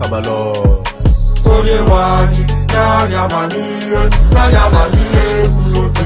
Sabalo. onye nwe anyị nye anyị amamihe nye anyị amamihe zuru oke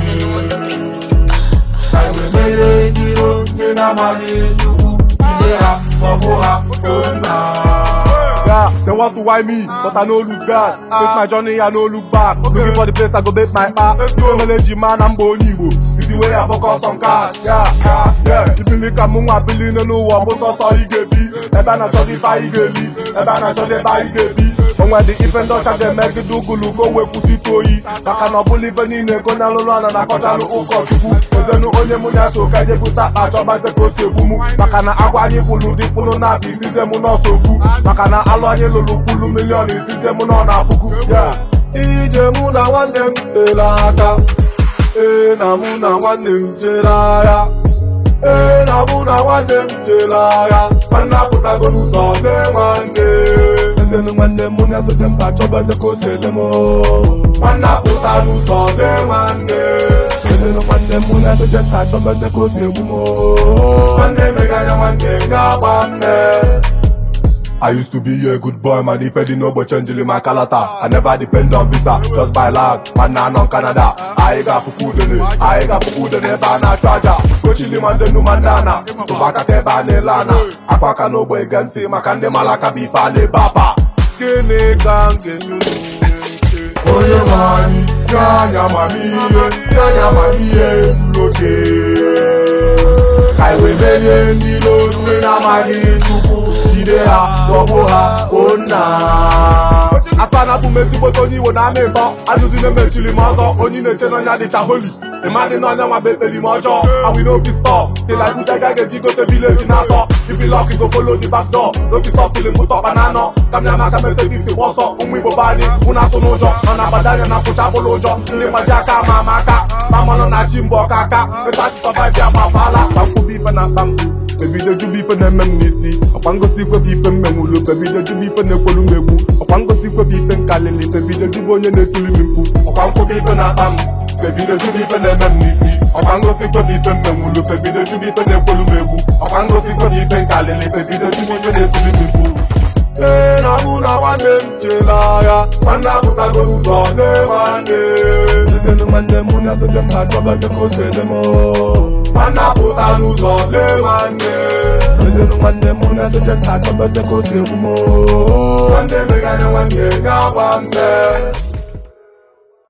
ka anyị wee merie ndị iro ndị na-amaghị chukwu jide ha maọbụ ha nna Yeah, they want to why me, but I no lose God. Take my journey, I no look back. Looking for the place I go make my art. No knowledge, man, I'm born Igbo. It's the way I focus on cash. Yeah, yeah, yeah. Even like I'm a billion no one, but so so he get be. Ebe na chọ dị fa ige li, ebe na chọ dị ba ige bi. Onwe dị ife ndị ọcha ga-eme gị dugulu ka o wee kwụsịtụ oyi maka na ọ bụla ife niile ka onye alụlụ ana na-akọchalụ ụkọchukwu ozenu onye mụ ya so ka eje bute akpa chọbaze ka o si egbu mụ maka na agwa anyị kwulu dị kpụrụ na abụ isize mụ n'ọsọ ofu maka na alụ anyị lụrụ kwulu miliọn isize mụ nọ na puku ya ije mụ na nwanne m tere aka ee na mụ na nwanne m jere agha ee na mụ na nwanne m jere agha nwanne apụtago n'ụzọ mee nwanne ezenu nwanne mụ na-esote mba chọbaze ka o si ele m nwanne apụta n'ụzọ mee nwanne ezenu nwanne mụ na-esote nta chọbaze ka o si egbu m nwanne meganya nwanne ga-agba mme I used to be a good boy, man. If I didn't know but change my kalata. I never depend on visa, just by luck. Man, now on Canada. I got for food in it. I got for food in it, banana traja. Coaching the man, the new mandana. Tobacco, keba, nelana. Aquaka, no boy, gansi, makande, malaka, bifale, papa. Gene, gange, onye nwe anyị nye anyị amamihe nye anyị amamihe zuru oke ka anyị wee merie ndị iro ndị na-amaghị chukwu jide ha zọgbuo ha o nna asa na abụ m ezigbote onye iwo na-amị ntọ azụzi na-emechiri m ọzọ onye na-eche n'ọnya dịcha holi ịmadị n'ọnya nwa bụ ekperi m ọjọọ awi n'ofi stọ dịla bute ga ga-eji gote vileji na-atọ ifilọk go folo di back door n'ofi stọ fili mụta ọkpa na anọ ka m ya maka mesedis gba ọsọ ụmụ igbo be anyị mụ na-atụ n'ụjọ ọ na-agbada anya na nkwụcha bụrụ ụjọ ndị mmaji aka ma ama aka ma manụ na chi mbọ ọka aka metachi sọvaiv ya gbafaala kpamkwụbụ ife na mkpam bebido juba ife na-eme m n'isi ọkwa ngosi ikwefe ife mmenwulu bebido juba ife na-ekwelu m egwu ọkwa ngosi ikwefe ife nkalili bebido juba onye na-etuli m mkpu ọkwa nkwụbụ ife na-akpa m bebido juba ife na-eme m n'isi ọkwa ngosi ikwefe ife mmenwulu bebido juba ife na-ekwelu m egwu ọkwa ngosi ikwefe ife nkalili bebido juba onye na-etuli m mkpu ee na mụ na nwanne m jere agha nwanne apụtago ụzọ nee nwanne ezenu nwanne mụ na-esote m ha chọbaze ka o si ele m nwanne apụta n'ụzọ lee nwanne ezenu nwanne mụ na-esote m ha chọbaze ka o si egbu m nwanne meganya nwanne ga-agba mme